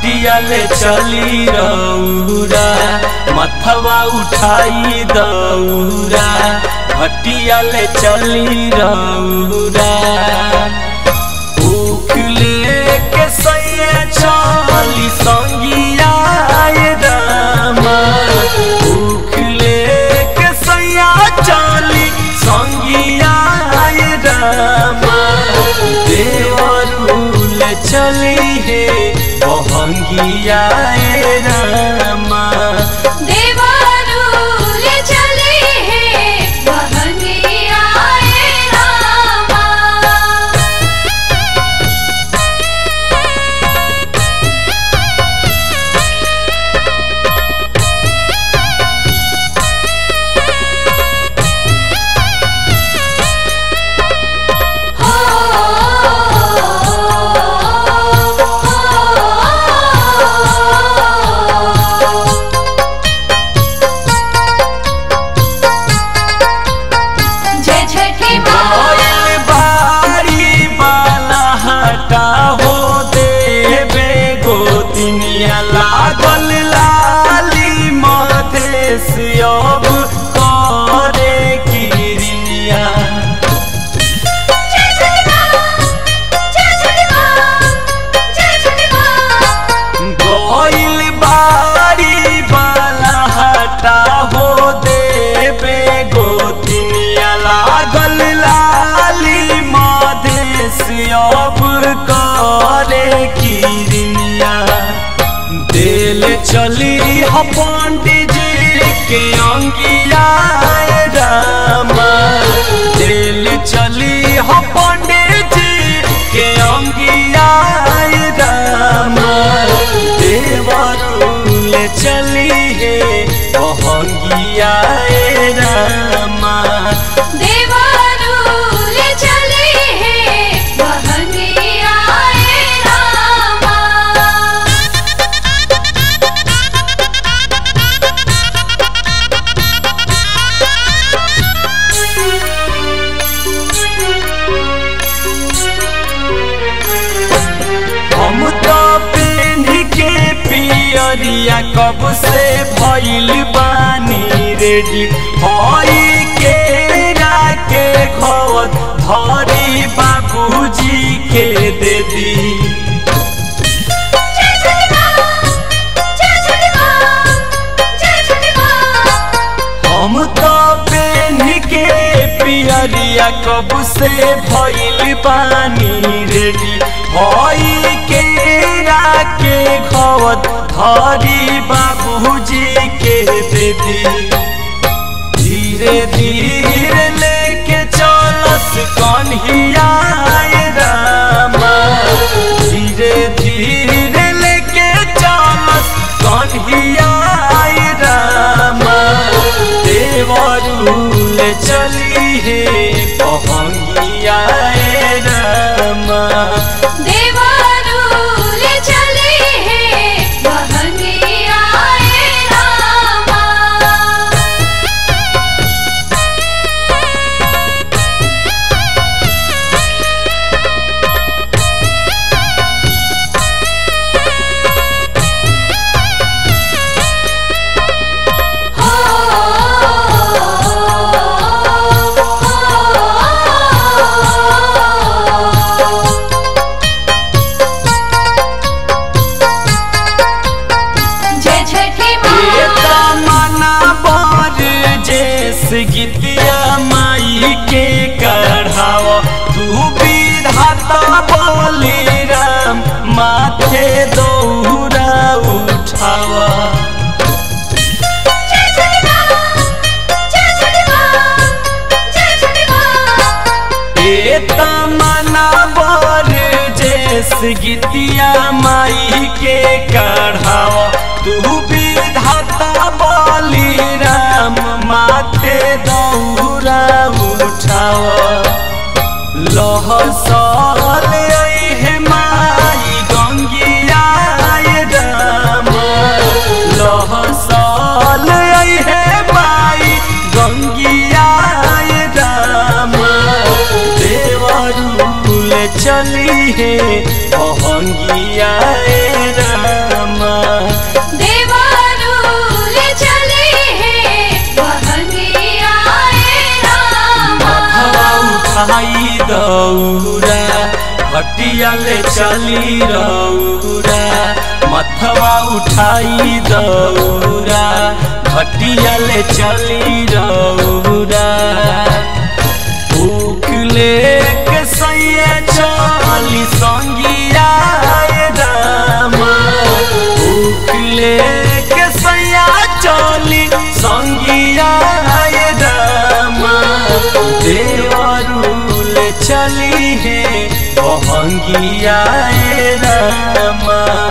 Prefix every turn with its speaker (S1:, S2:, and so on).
S1: घटिया ले चली रौरा मथवा उठाई दौरा घटिया ले चली रौरा भूख लेके सैया चली संगिया ए रामा भूख लेके सैया चली संगिया ए रामा देवरुल चली हे बहंगिया ए रामा
S2: देवरूल चले हैं बहंगिया ए रामा जय छठी माँ
S1: गइल बारी बाला हटा हो देबे गोतिनिया लागल लाली मधेश अब करे किरनिया
S2: जय छठी माँ जय छठी माँ जय छठी माँ
S1: गइल बारी बाला हटा हो देबे गोतिनिया लागल लाली मधेश अब करे किरनिया दिल चली हो पंडित जी के अंगिया ए रामा दिल चली हो पंडित जी के अंगिया ए रामा देवरुल चली हे बहंगिया ए रामा
S2: देवरूल चले हैं बहंगिया ए रामा
S1: हम तो पेन के पियरिया कब से भइल बानी रेडी हई के के खवत धरी बाबूजी के दे दी
S2: जय छठी माँ जय छठी माँ जय छठी माँ
S1: हम तो पेन के पियरिया कब से भइल बानी रेडी हई के के खवत धरी बाबूजी के दे दी धीरे धीरे लेके चलस कन्हिया ए रामा धीरे धीरे लेके चलस कन्हिया ए रामा देवरुल चली हे पहंगिया ए रामा
S2: देवरूल चले हैं बहंगिया ए रामा जय छठी माँ
S1: मना बर जैस गीतिया माई के कढ़ाव तू विधाता बोली राम माथे दौरा उठाव
S2: जय छठी माँ जय छठी माँ जय छठी माँ
S1: ए तमना बर जैस गीतिया माई के कढ़ाव तू विधाता बोली राम माथे दौरा उठाव लहसल हे माई गंगिया ए राम लहसल हे माई गंगिया ए राम देवरुल चली हे पहंगिया ए राम दौरा घटिया ले चली रौरा मथवा उठाई दौरा घटिया ले चली रौरा भूख लेके सैया चली संगिया रामा भूख लेके सैया चली संगिया रामा देवरुल चली है बहंगिया रामा